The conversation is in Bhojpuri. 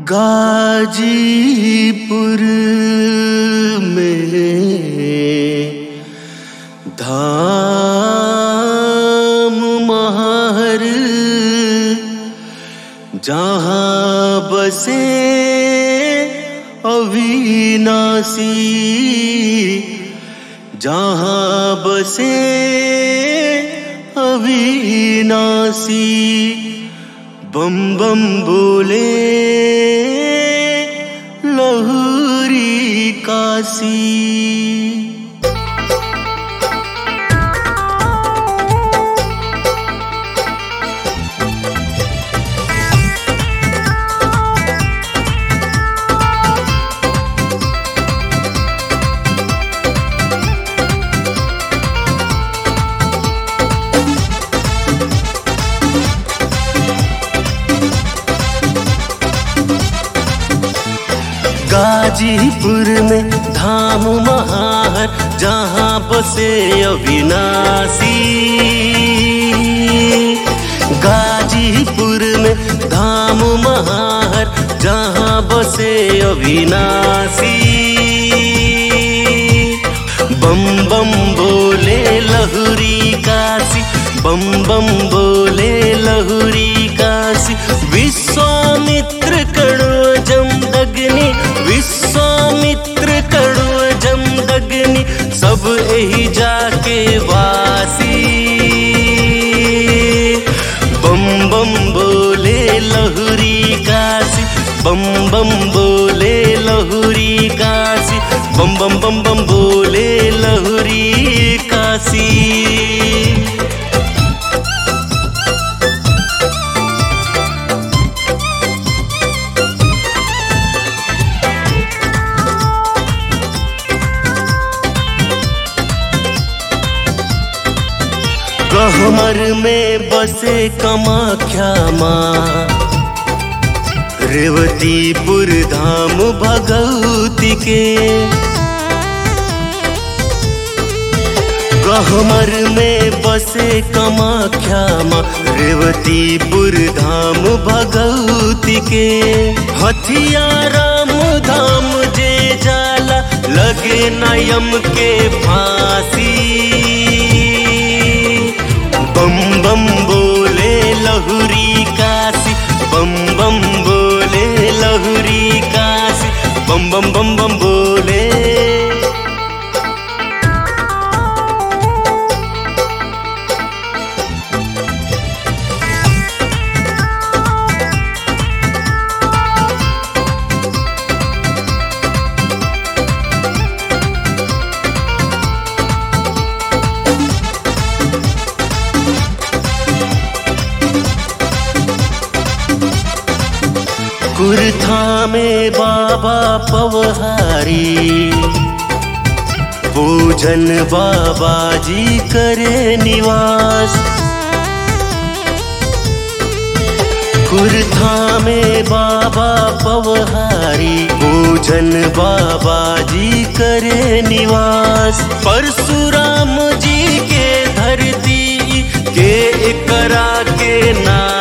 गाजीपुर में धाम महर जहाँ बसे अविनाशी जहाँ बसे अविनाशी बम बम बोले लहरी काशी गाजीपुर में धाम महार जहाँ बसे अविनाशी गाजीपुर में धाम महार जहाँ बसे अविनाशी बम बम बोले लहुरी काशी बम बम बोले लहुरी काशी विश्वामित्र कड़ो जमदग्नि विश्वामित्र कड़ो जमदग्नि सब यही जाके वासी बम बम बोले लहुरी काशी बम बम बोले लहुरी काशी बम बम बम बम बोले लहुरी काशी गहमर में बसे कमाख्या माँ रेवतीपुर धाम भगवती के गहमर में बसे कमाख्या माँ रेवतीपुर धाम भगवती के हथिया राम धाम जे जाला लगे नयम के फांसी बम बम बोले लहुरी काशी बम बम बोले लहुरी काशी बम बम बम बम बोले कुर्था में बाबा पवहारी पूजन बाबा जी करे निवास कुर्था में बाबा पवहारी पूजन बाबा जी करे निवास परशुराम जी के धरती के एकरा के ना